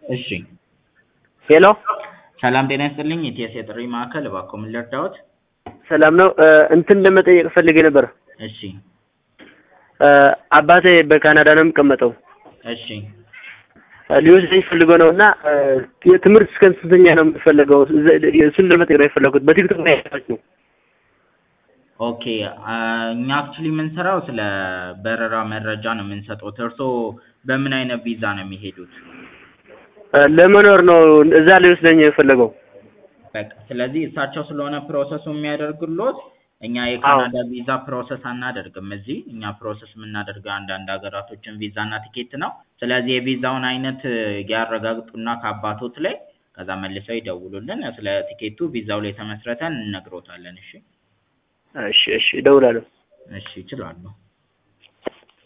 እሺ ሄሎ ሰላም ጤና ይስጥልኝ የኢቲኤስ የጥሪ ማዕከል እባክዎ ምን ልርዳዎት? ሰላም ነው። እንትን ለመጠየቅ ፈልጌ ነበር። እሺ አባቴ በካናዳ ነው የሚቀመጠው። እሺ ሊወስደኝ ፈልጎ ነው እና የትምህርት እስከ ስንተኛ ነው የምትፈለገው? እሱን ለመጠየቅ ነው የፈለኩት። በቲክቶክ ላይ ያያችሁ ነው። ኦኬ እኛ አክቹሊ የምንሰራው ስለ በረራ መረጃ ነው የምንሰጠው። እርስዎ በምን አይነት ቪዛ ነው የሚሄዱት? ለመኖር ነው እዛ ሊወስደኝ የፈለገው። በቃ ስለዚህ እሳቸው ስለሆነ ፕሮሰሱ የሚያደርግሎት እኛ የካናዳ ቪዛ ፕሮሰስ አናደርግም እዚህ እኛ ፕሮሰስ የምናደርገው አንዳንድ ሀገራቶችን ቪዛ እና ቲኬት ነው። ስለዚህ የቪዛውን አይነት ያረጋግጡና ከአባቶት ላይ ከዛ መልሰው ይደውሉልን። ስለ ቲኬቱ ቪዛው ላይ ተመስርተን እንነግሮታለን። እሺ እሺ እሺ፣ እደውላለሁ። እሺ ይችላሉ።